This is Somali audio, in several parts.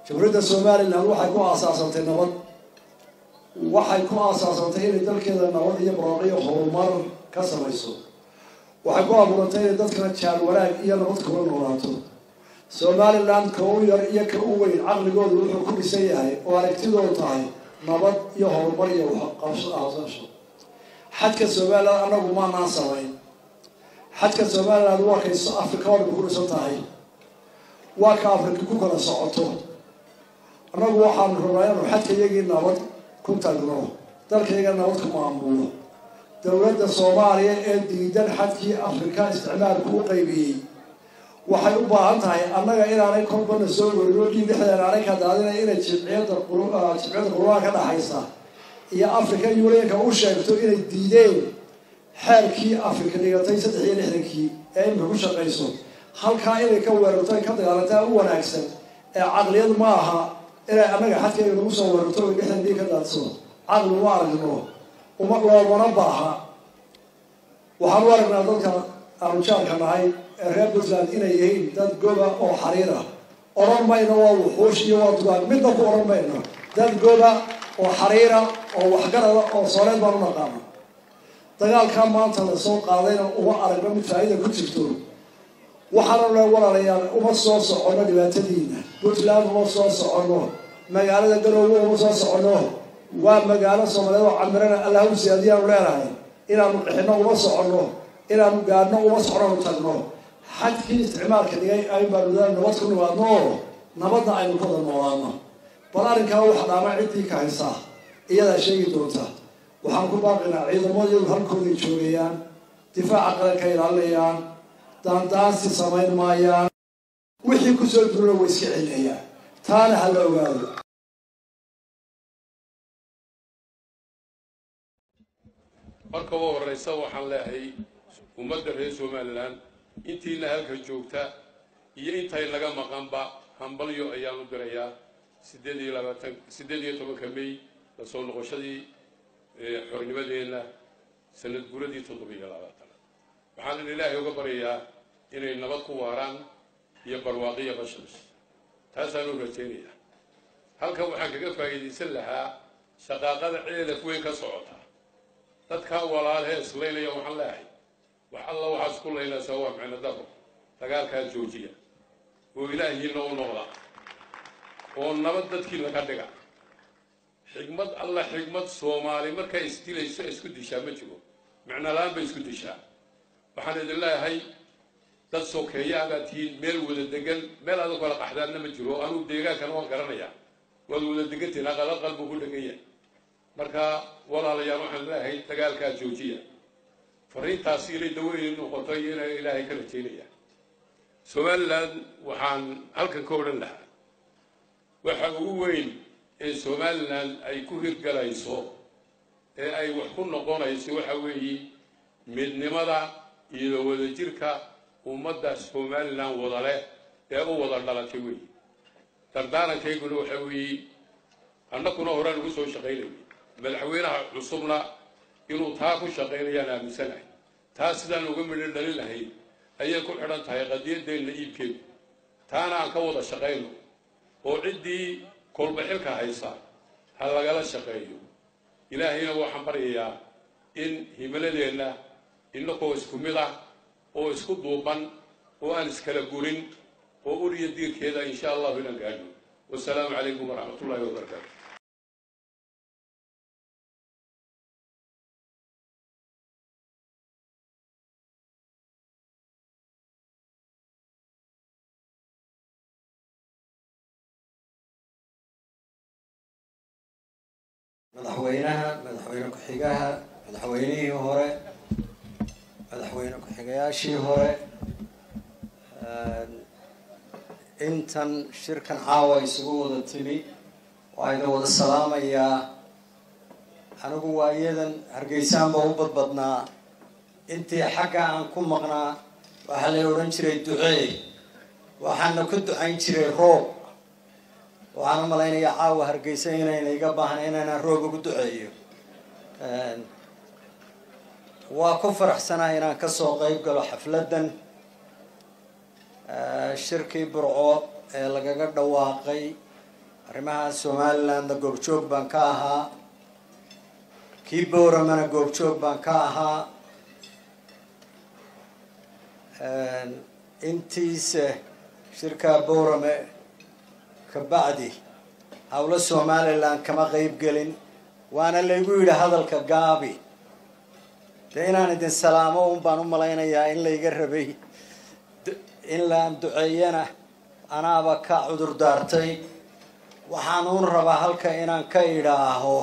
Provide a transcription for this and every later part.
jamhuuriyadda somalilan waxay ku aasaasantay nabad waxay ku aasaasantay inay dalkeeda nabad iyo barooqiyo horumar ka samayso waxay ku abuurantay inay dadkana jaal wanaag iyo nabad kula noolaato somalilan ka u yar iyo ka u weyn caqligoodu wuxuu ku dhisan yahay oo aragtidoodu tahay nabad iyo horumar iyo qabsasho xadka somalilan anagu maanaan samayn xadka somalilan waa kay africa oo dhan ku dhisan tahay waa ka afrika ku kala socoto annagu waxaanu rabnaa inanu xadka iyagii nabad ku tagno dalkayga nabad ku maamulo dowladda soomaaliya ee diidan xadkii afrika isticmaalku u qaybiyey waxay u baahan tahay annaga inaanay kolbana soo werino dhiig dhexdeena aanay ka daadina inay jimciyadda jimciyadda qurbaha ka dhaxaysa iyo africa unionka u sheegto inay diideen xeerkii afrika dhigatay saddex iyo lixdankii ee imika ku shaqayso halkaa inay ka weerarto ay ka dagaalantaa u wanaagsan ee caqliyad ma aha inay annaga xadkayga nagu soo weerarto o dhexdan dhiig ka daadso caqli uma aragno uma loomana baaha waxaan u aragnaa dadka aanu jaarka nahay ee reer puntland inay yihiin dad goba oo xariir ah odhan mayno waa wuxuush iyo waa dugaan midna ku odhan mayno dad goba oo xariira oo waxgarada oo sooreed baan u naqaano dagaalkaa maanta lasoo qaadayna uma aragno mid faa-ida ku jirto waxaana le walaalayaal uma soo soconno dhibaatadiina puntland uma soo soconno magaalada galowga uma soo soconno waa magaalo soomaaliyeed oo camirana allahu siyaadiyaanu leenahay inaanu qixino uma soconno inaanu gaadhno uma soconanu tagno xadkii isticmaalka dhigay ayn baanu daa nabad ku nimaadno oo nabadna aynu ku wada noolaano bal arrinkaa waxa dhaama ciddii ka haysaa iyadaa sheegi doonta waxaan ku baaqinaa ciidamadiyadu halkooday joogayaan difaaca qaranka ilaalinayaan daandaansi samayn maayaan wixii kusoo durana way iska celinayaan taana ha la ogaado marka ugu horeysa waxaan leehay ummadda reer somalilan intiina halka joogta iyo intay naga maqanba hambalyo ayaan u dirayaa sideed iyo labaatan siddeed iyo tobanka may lasoo noqoshadii xornimadeenna sanad guradii toddobiyo labaatan waxaan ilaahay uga baryayaa inay nabad ku waaraan iyo barwaaqiya bashash taasaan u rajaynayaa halkan waxaan kaga faa'iidaysan lahaa shaqaaqada ceelaf weyn ka socota dadkaa walaalhee islaynaya waxaan leehay wax alla waxaad isku laynaysaa waa micno daro dagaalkaa joojiya oo ilaahiina u noqda oo nabad dadkiina ka dhiga xigmad alla xigmad soomaali markay isdilayso isku dishaa ma jiro micno la-aan bay isku dishaa waxaan idin leeyahay dad sokeeya abaad tihiin meel wada degan meel adag kala qaxdaanna ma jiro anugu deegaankana waan garanayaa waad wada degantihin aqalaqal buu ku dhegan yahay marka walaalayaal waxaan leeyahay dagaalkaa joojiya fariintaasi inay daweyn noqoto iyo ina ilaahay ka rajaynaya somalilan waxaan halkan ka odhan lahaa waxa ugu weyn ee somalilan ay ku hirgalayso ee ay wax ku noqonayso waxa weeye midnimada iyo wadajirka ummadda somalilan wada leh ee u wada dhalatay weeye dardaarankhayguna waxa weeye annakuna horaan ugu soo shaqaynayay madaxweynaha cusubna inuu taa ku shaqaynayaan aaminsanahay taa sidaan uga midho dhalin lahayn ayay ku xidhan tahay qadiyadeenna iibkeedu taana aan ka wada shaqayno oo ciddii kolba xilka haysa ha lagala shaqeeyo ilaahayna waxaan baryayaa in himiladeenna innakoo isku mid ah oo isku duuban oo aan iskala gurin oo uriya diirkeeda insha allahu inaan gaadhno wasalaamu calaykum waraxmat ullahi wabarakaatu madaxweynaha madaxweyne ku-xigaha madaxweynihii hore madaxweyne ku-xigayaashii hore intan shirkan caawa isugu wada timi waa idin wada salaamayaa anigu waa iyadan hargeysaanba u badbadnaa intii xagga aan ku maqnaa waxaa la odhan jiray ducee waxaana ku ducayn jiray roob waxaan u malaynayaa caawa hargeysa inayna iga baahna inaynan roob ugu duceeyo waa ku faraxsanaa inaan kasoo qeyb galo xafladdan shirkii burco ee lagaga dhawaaqay arrimaha somalilandna goobjoog baan ka ahaa kii bowramana goobjoog baan ka ahaa intiise shirkaa bowrame kabacdi howlo somaliland kama qeyb gelin waana laygu yidhi hadalka gaabi dee inaan idin salaamo un baan u malaynayaa in layga rabay in laan duceeyana anaaba ka cudur daartay waxaan uun rabaa halka inaan ka idhaaho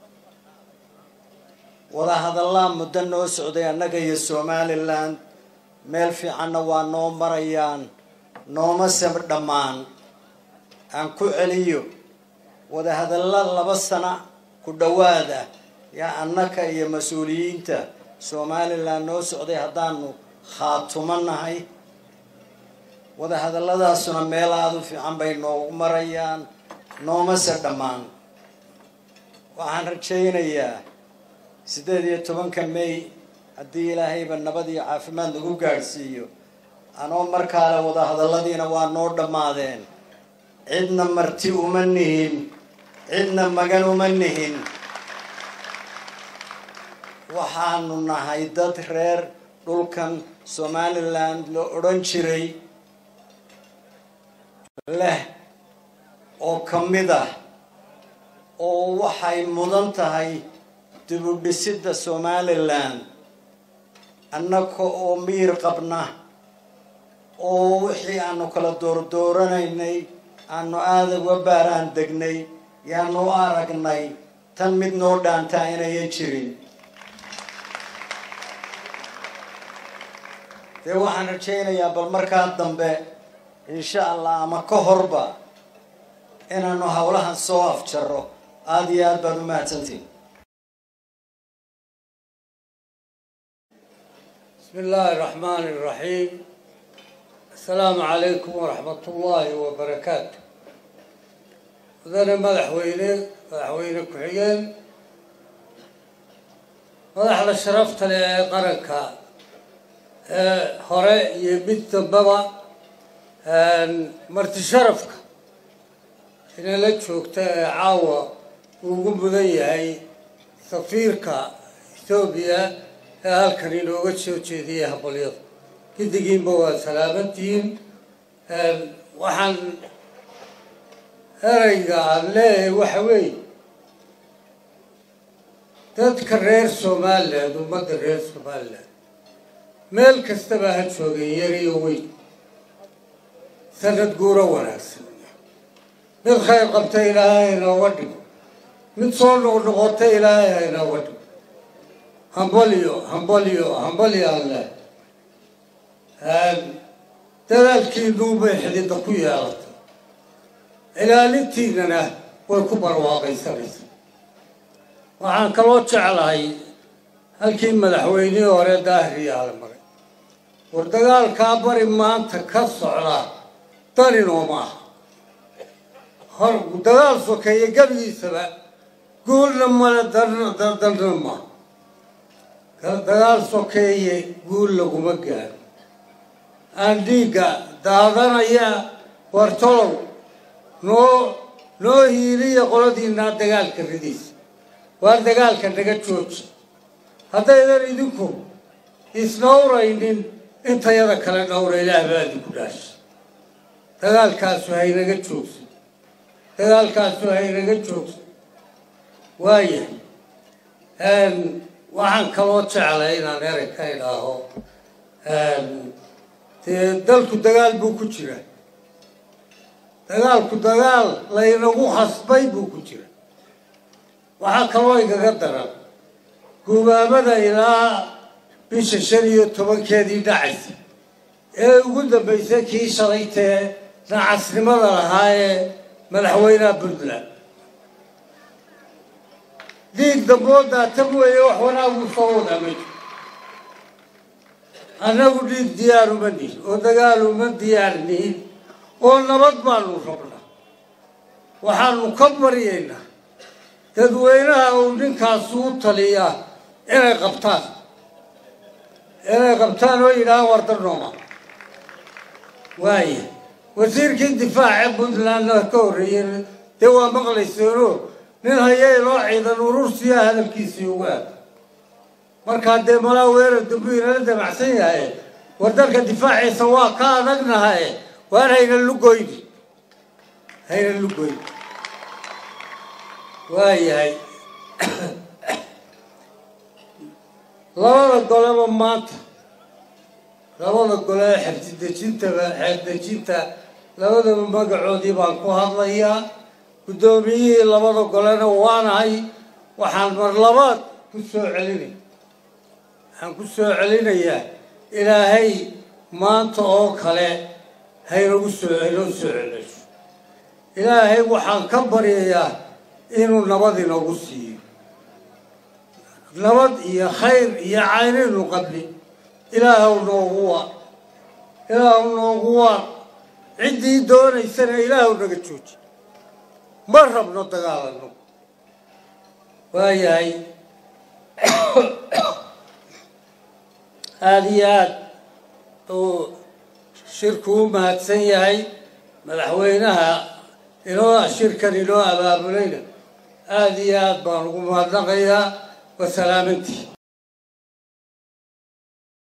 wadahadallaa muddo noo socday annaga iyo somaliland meel fiicanna waa noo marayaan nooma sab dhammaan aan ku celiyo wadahadalla laba sana ku dhowaada yaa annaka iyo mas-uuliyiinta somaliland noo socday haddaanu khaatumo nahay wadahadalladaasuna meel aada u fiican bay noogu marayaan noomase dhammaan waxaan rajaynayaa siddeed iyo tobanka may haddii ilaahayba nabad iyo caafimaad nagu gaadhsiiyo anoo markaale wadahadalladiina waa noo dhammaadeen cidna marti uma nihin cidna magan uma nihin waxaanu nahay dad reer dhulkan somaliland la odhan jiray leh oo ka mid ah oo waxay mudan tahay dibudhisidda somaliland annaka oo miir qabna oo wixii aanu kala doordooranaynay aanu aada uga baaraan degnay yaanu u aragnay tan mid noo dhaantaa inayan jirin dee waxaan rajaynayaa bal markaa dambe insha allah ama ka horba inaanu howlahan soo afjaro aada iyo aad baad u mahadsantihin بسم الله الرحمن الرحيم السلام عليكم ورحمة الله وبركاته مدن مدحوينه مدحوينه كحيين madaxda sharafta leh ee qaranka ee hore iyo mid dambaba marti sharafka inala joogta ee caawa uu ugu mudan yahay safiirka ethoobiya ee halkan inooga soo jeediyay habalyada giddigiinba waa salaamantihiin waxaan ereyga aan leeyahay waxa weeye dadka reer somaliland ummadda reer somaliland meel kastaba ha joogeen yar iyo weyn sanad guuro wanaagsan mid khayr qabta ilaahay inooga dhigo mid soo noqnoqota ilaahay ha inooga dhigo hambalyo hambalyo hambalyo alle dadaalkiinuubay xidida ku yeelatay ilaalintiinana way ku barwaaqaysanaysaa waxaan kaloo jeclahay halkii madaxweynihii hore daahiriyaala maray war dagaalkaa bari maanta ka socda daninoo maaha hor dagaal sokeeye gebigiisaba guulna male dalna maaha dagaal sokeeye guul laguma gaaro aan dhiigga daadanaya wartolow noo noo hiiliya qoladiinaa dagaalka ridiisa waar dagaalka naga jooji haddaydan idinku isnawraynin intayada kale dhowra ilaah baa idinku dhaasha dagaalkaasu haynaga joogsan dagaalkaasu haynaga joogsan waayahay waxaan kaloo jeclay inaan erey ka idhaaho dee dalku dagaal buu ku jira dagaalku dagaal laynagu khasbay buu ku jira waxaa kaloo igaga daran gubaamada ilaa bisha shan iyo tobankeedii dhacaysa ee ugu dambaysay kii shalaytee nacasnimada lahaa ee madaxweynaha puntland dhiig damboodaa tan weeye wax wanaagu soo wadaa ma jiro annagu dhiig diyaar uma nihin oo dagaal uma diyaar nihin oo nabad baanu rabnaa waxaanu ka baryaynaa dadweynaha uu ninkaasu u taliyaa inay qabtaan inay qabtaan oo yidhahaan wardarnooma waaya wasiirkii difaace puntlandna ka horreeyey dee waa maqlayseeno nin haya inoo ciidan urursiyaa hadalkiisii ugu aad markaa dee malaa weerar dambu inala damacsan yahay war dalka difaaciisa waa ka adagnahaye waar hayna lugoyni hayna lugoyni waayahay labada goleba maanta labada gole ee xebsidejintaba xeebdejinta labadaba magacoodii baan ku hadlayaa guddoomiyihii labada golena waanahay waxaan mar labaad ku soo celinaya waxaan ku soo celinayaa ilaahay maanta oo kale haynagu soo inoo soo celisho ilaahay waxaan ka baryayaa inuu nabad inoogu siiyo nabad iyo khayr iyo caynaynu qabni ilaahw noogu waa ilaahw noogu waa ciddii doonaysana ilaahw naga jooji ma rabno dagaalano waayahay aada iyo aad uu shirku u mahadsan yahay madaxweynaha inoo shirkan inoo abaabulayna aada iyo aad baan ugu mahadnaqayaa wasalaamantii